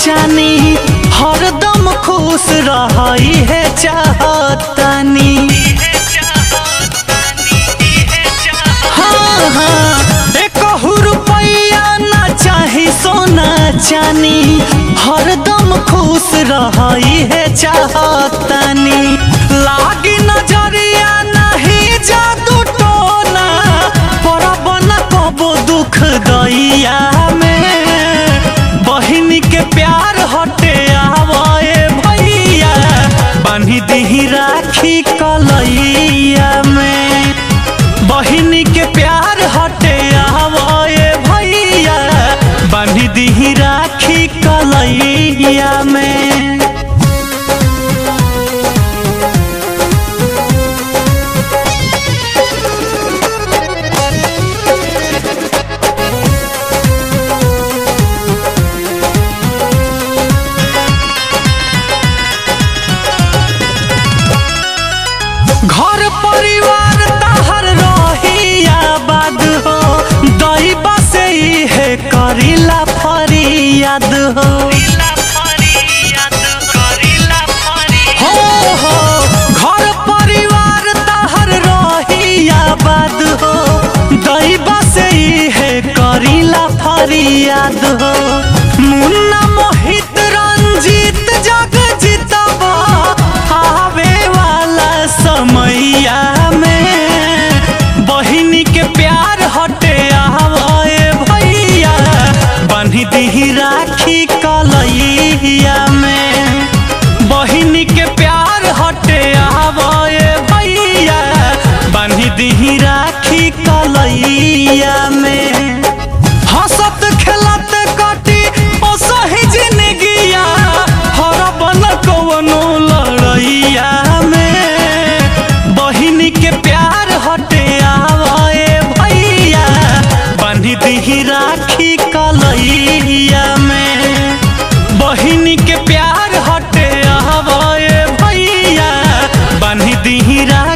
चानी हरदम खुश रही है चाहतानी हाँ हाँ एकहु रुपैया ना चाही सोना चानी हरदम खुश रही है चाहतानी लागी नजरिया नहीं जादू टोना परब न कबो दुख दैया में बहिन के प्यार हटे आवे भैया बान्ही दीही राखी कलैया में बहिन के प्यार हटे आवे भैया बान्ही दीही राखी कलैया में घर परिवार तहर रही आबाद हो दैबा से है करीला फरियाद हो हो हो घर परिवार तहर रही आबाद हो दैबा से है करीला फरियाद हो मुन्ना मोहित रंजीत जग जितबा आवे वाला समैया में बहिनी के प्यार हटे आवे भैया बान्ही दीही राखी कलैया में बहिनी के प्यार हटे आवे भैया बान्ही दीही राखी कलैया में हंसत खेलत कटी ओ सही जिंदगिया हर बन कवनो लड़ैया में बहिन के प्यार हटे आवे भैया बान्ही दीही राखी कलैया में बहिन के प्यार हटे आवे भैया बान्ही दीही राखी